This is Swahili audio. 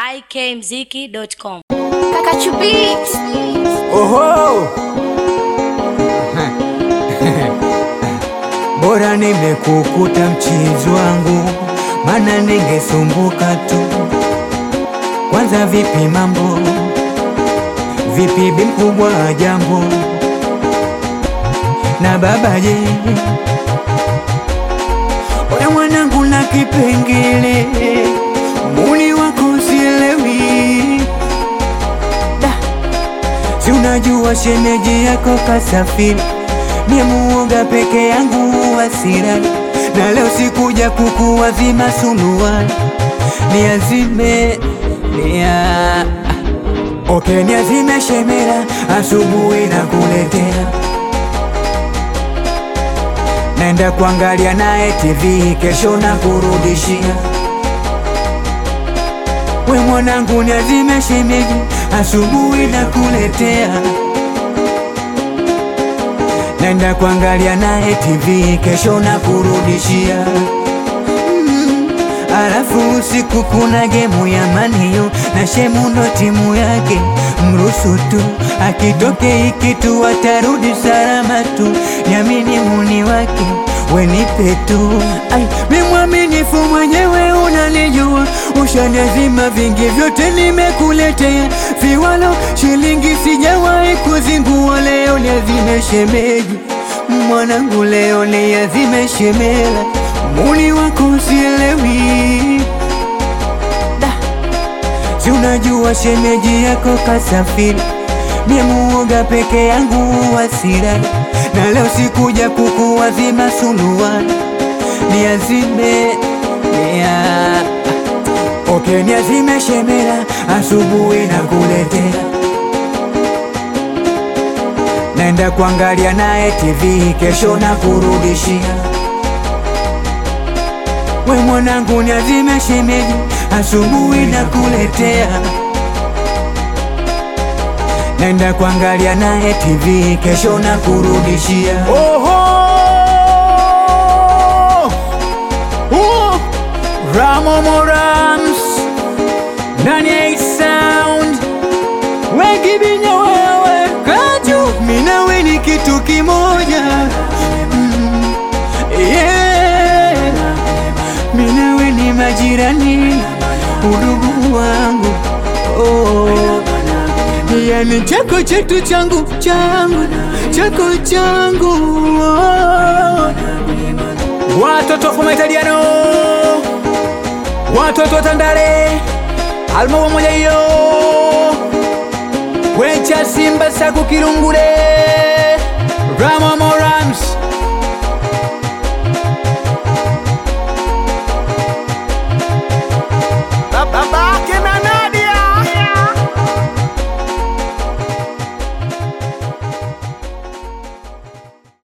ikmziki.com. Kakachu Beat. Oho! Bora nimekukuta mchizi wangu, mana ningesumbuka tu. Kwanza vipi mambo, vipi bi mkubwa wa jambo, na baba je? Oya mwanangu na kipengele, muni wako sielewi da Si unajua shemeji yako kasafiri, mie muoga peke yangu wasira, na leo sikuja kukuwazima suluwani, niazime nia Okay, niazime shemera, asubuhi na kuletea Naenda kuangalia naye TV, kesho na kurudishia We mwanangu niazime shemeji, asubuhi na kuletea. Nenda kuangalia naye TV, kesho na kurudishia. Mm, Alafu usiku kuna gemu ya maniyo na shemu ndo timu yake, mruhusu tu akitoke hiki tu atarudi salama tu, nyamini muni wake wenipe tu. Ai, mi mwaminifu mwenyewe unanijua, ushanizima vingi vyote nimekuletea, viwalo shilingi sijawahi kuzingua, leo niazime shemeji mwanangu, leo niazime shemela, muni wako sielewi da Si unajua shemeji yako kasafiri, mie muoga peke yangu wasira, na leo sikuja kukuwazima suluwani, niazime nia Okay, niazime shemera, asubuhi na kuletea Naenda kuangalia naye TV, kesho na kurudishia We mwanangu niazime shemeji, asubuhi na kuletea. Nenda kuangalia naye TV, kesho na kurudishia. Oho! Uh! Ramo Morams ndani ya hii sound wengi binya wewe kaju Mimi nawe ni kitu kimoja Mm, yeah. Mimi nawe ni majirani, udugu wangu oh. Yani chako chetu changu changu chako changu oh. watoto fuma italiano watoto wa Tandale alma pamoja hiyo wecha Simba saku Kirungule